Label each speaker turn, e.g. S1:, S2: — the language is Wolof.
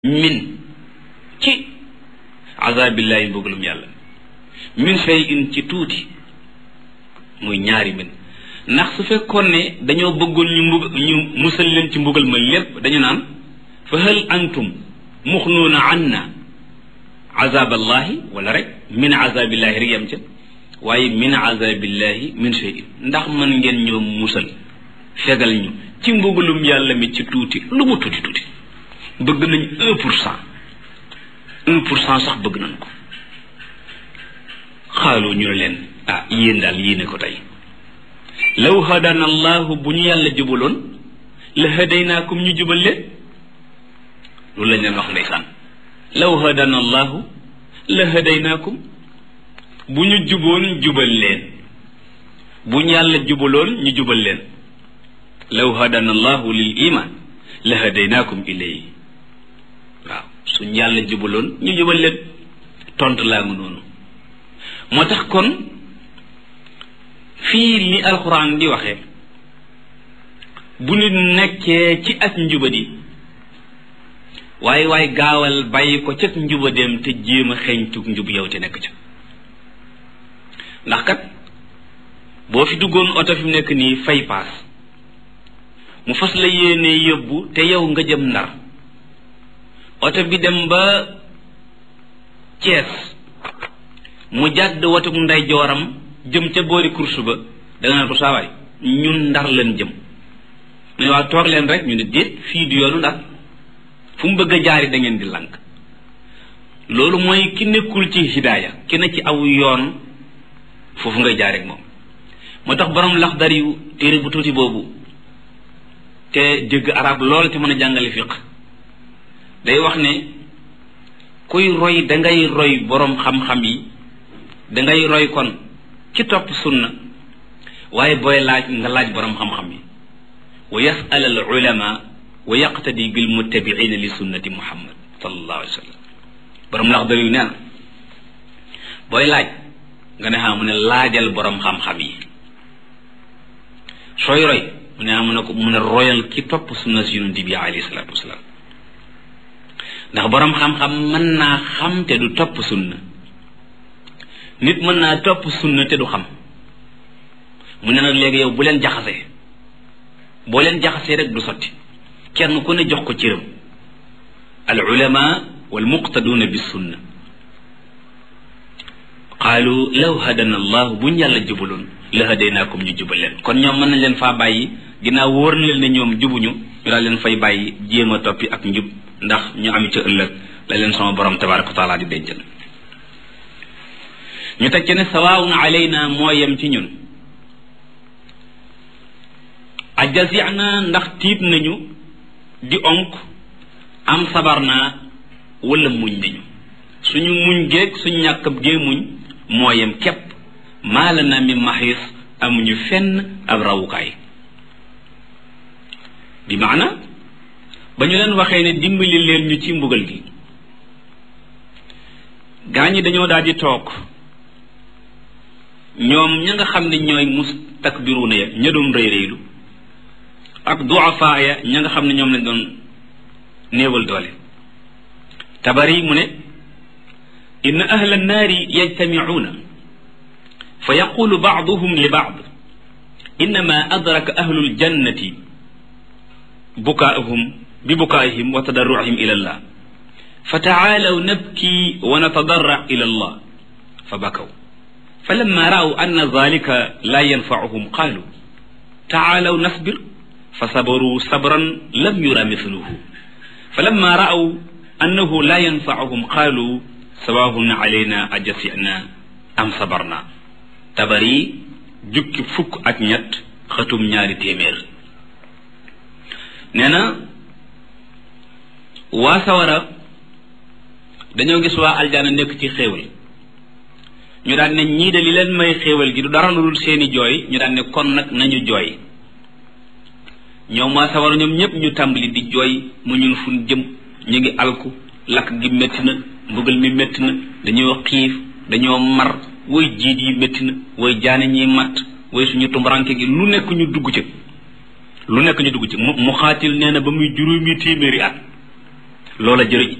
S1: min ci azabillahi mbugalum yàlla min shay'in ci tuuti muy ñaari min ndax su fekkoon ne dañoo bëggoon ñu mbug ñu musal leen ci mbugal ma lépp dañu naan fa hal antum muxnuuna anna azaballahi wala rek min azabillahi rek yam ca waaye min azabillahi min shay'in ndax mën ngeen ñoo musal fegal ñu ci mbugalum yàlla mi ci tuuti lu mu tuuti tuuti bëgg nañ un pour cent un pour cent sax bëgg nañ ko xaaloo ñu ne leen ah yéen daal yéene ko tey law hadana allahu bu ñu yàlla jubaloon la hadaynaakum ñu jubal leen loolu lañ leen wax ndeysaan law hadana allahu la hadaynaakum bu ñu juboon jubal leen bu ñu yàlla jubaloon ñu jubal leen law hadana allahu lil iman la hadaynaakum ilayhi waaw suñ yàlla jubaloon ñu jubal leen tontu laa ngi noonu moo tax kon fii li alxuraan di waxee bu nit nekkee ci ak njubadi waaye waaye gaawal bàyyi ko ca njubadeem te jéem a xeeñtug njub yow te nekk ca ndax kat boo fi duggoon oto fi mu nekk nii fay paas mu fas la yéene yóbbu te yow nga jëm ndar oto bi dem ba Cees mu jàdd watuk nday jooram jëm ca boori course ba danga naan ko saawaay ñun ndar leen jëm mu ne waa toog leen rek ñu ne déet fii du yoonu ndar fu mu bëgg a jaari da ngeen di lank loolu mooy ki nekkul ci hidaaya ki ne ci aw yoon foofu ngay jaar ak moom moo tax borom laxdar yu téere bu tuuti boobu te dégg arab lool te mën a jàngale fiq day wax ne kuy roy dangay roy boroom xam-xam yi dangay roy kon ci topp sunna waaye booy laaj nga laaj boroom xam-xam yi wa yasal al ulama wa yaqtadi bil muttabiina li sunnati muhammad sallallahu alayhi wa sallam boroom laxdar yu nee na booy laaj nga ne xam mu ne laajal boroom xam-xam yi sooy roy mu ne mu ne ko mu ne royal ki topp sunna si yonent bi alayhi salaatu wasalaam ndax boroom xam-xam mën naa xam te du topp sunna nit mën naa topp sunna te du xam mu ne nag léegi yow bu leen jaxasee boo leen jaxasee rek du sotti kenn ku ne jox ko cëram al ulama wal muqtaduuna bis sunna qaalu law hadana allah buñ yàlla jubaloon la hadaynaakum ñu jubal leen kon ñoom mën nañ leen faa bàyyi ginnaaw wóor na leen ne ñoom jubuñu ñu daal leen fay bàyyi jéem a toppi ak njub ndax ñu am ca ëllëg la leen sama borom tabaraka wa taala di dencal ñu teg ci ne sawaawun alayna moo yem ci ñun ajazina ndax tiit nañu di onk am sabar naa wala muñ nañu suñu muñ géeg suñu ñàkkab gee muñ moo yem képp maala na mi maxis amuñu fenn ab rawukaay bi maana ba ñu leen waxee ne dimbali leen ñu ci mbugal gi gaa ñi dañoo daal di toog ñoom ña nga xam ne ñooy mustakbiruuna ya ña doon rëy rëylu ak duafaa ya ña nga xam ne ñoom lañ doon néewal doole tabari mu ne inna ahla annaari yajtamicuuna fa yaqulu bacduhum li bacd innama adraka ahlu ljannati bukaahum bi bukaahim wa tadarrucihim ila allah fa tacaalaw nabki wa natadarrac ila allah fa bakaw falamma ra'aw anna dhalika la yanfacuhum qaalu tacaalaw nasbir fa sabaruu sabran lam yura mithluhu falamma ra'aw annahu la yanfacuhum qaalu sawaahun alayna ajasina am sabarna tabari jukki fukk ak ñett xatum ñaari téeméer nee na waa sawara dañoo gis waa aljana nekk ci xéewal ñu daan ne ñii de li leen may xéewal gi du dara lu dul seeni jooy ñu daan ne kon nag nañu jooy ñoom waa sawara ñoom ñépp ñu tàmbali di jooy mu ñun fun jëm ñu ngi alku lakk gi métti na mbugal mi métti na dañoo xiif dañoo mar woy jiit yi métti na woy jaane ñiy matt woy suñu tumbaranke gi lu nekk ñu dugg ci lu nekk ñu dugg ci mu mu xaatil nee na ba muy juróomi téeméeri at loola jërë